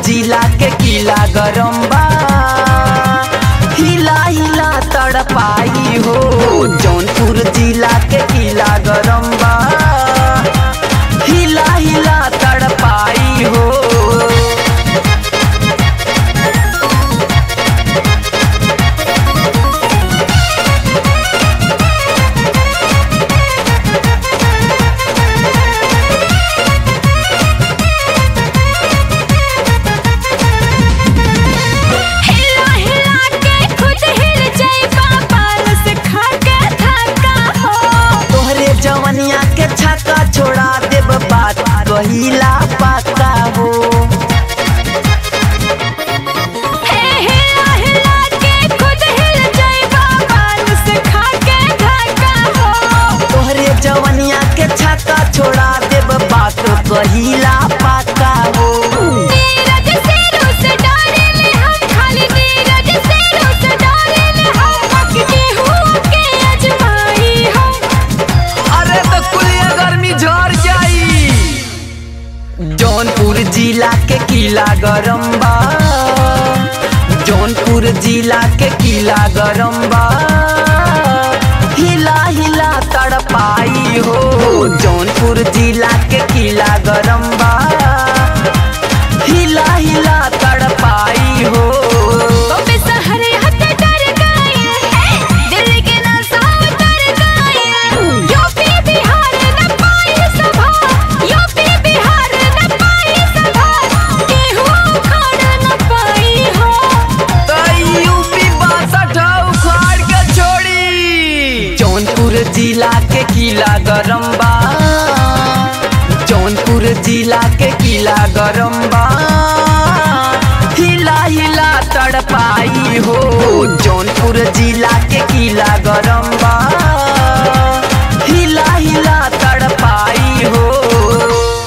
जिला के किला गरम बा हिला हिला तड़पाई हो जौनपुर जिला के किला गरम बा हिला हिला तड़पाई हो हिला हिला के खुद हिल जाइबा पारस खा के धक्का हो तोहरे जवनिया के छक्का छोड़ा देब बात कहिला पक्का हो हे हिला हिला के खुद हिल जाइबा पारस खा के धक्का हो तोहरे जवनिया के छक्का छोड़ा देब बात कहिला पक्का हो नीरज शेरों से डरे ले हम खाली नीरज शेरों से डरे ले हम मक के हुआ के अजमाई हम अरे तो कुलिया गर्मी झड़ जाई जौनपुर जिला के किला गरम बा जौनपुर जिला के किला गरम बा हिला हिला तड़पाई हो जौनपुर जिला के किला गरम बा हिला हिला तड़पाई हो बम्बे शहर हद डर गए दिल्ली के नशा उतर गए यूपी बिहार न पाई सभा यूपी बिहार न पाई सभा केहू उखाड़ न पाई हो यूपी बासठ उखाड़ के छोड़ी जौनपुर जिला के किला गरम बा जौनपुर जिला के किला गरम बा हिला हिला तड़पाई हो